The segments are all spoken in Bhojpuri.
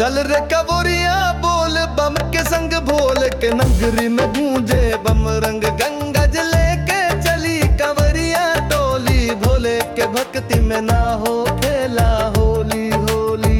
चल रे कबोरिया बोल बम के संग भोल के नगरी में गूंजे बम रंग गंगा जले के चली कवरिया टोली भोले के भक्ति में ना हो खेला होली होली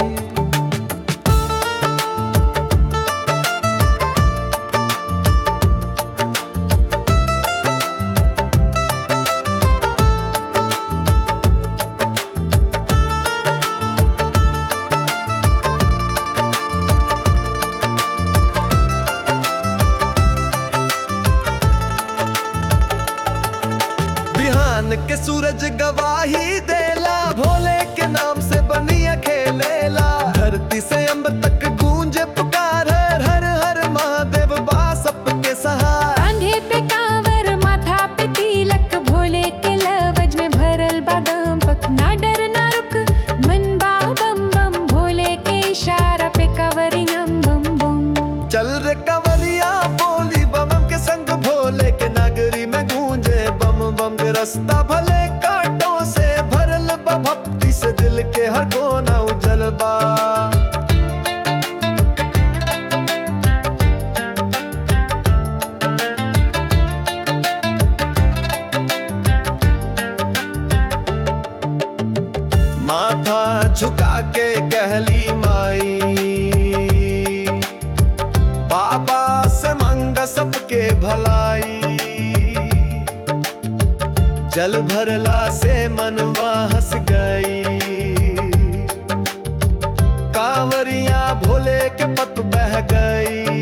बिहान के सूरज गवाही देला भोले के नाम से बनिया खेलेला धरती से अंब तक गूंजे पुकार हर हर हर महादेव बा सबके सहाय कांधे पे कांवर माथा पे तिलक भोले के लवज में भरल बादाम पक ना डर ना रुक मन बा बम बम भोले के इशारा पे कवरियम बम बम चल रे कवरिया बोली बम के संग भोले के नगरी में गूंजे बम बम के रास्ता भले कांटों से भरल बा भक्ति से दिल के हर कोना उजल बा माथा झुका के कहली माई बाबा से मंग सबके भलाई जल भरला से मनवा हंस गई कांवरिया भोले के पत बह गई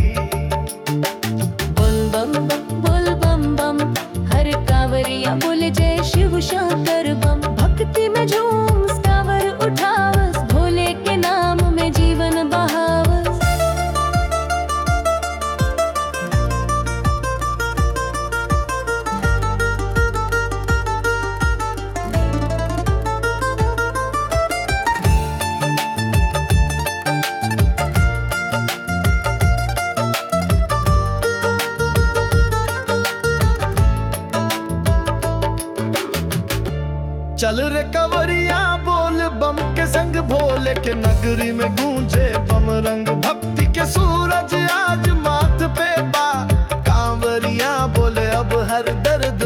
बोल बम बम बोल बम बम हर कांवरिया बोले जय शिव शंकर बम भक्ति में झूम कांवर उठावस भोले के नाम में जीवन बहावस चल रे कवरिया बोल बम के संग भोले के नगरी में गूंजे बम रंग भक्ति के सूरज आज माथ पे बा कांवरिया बोले अब हर दर्द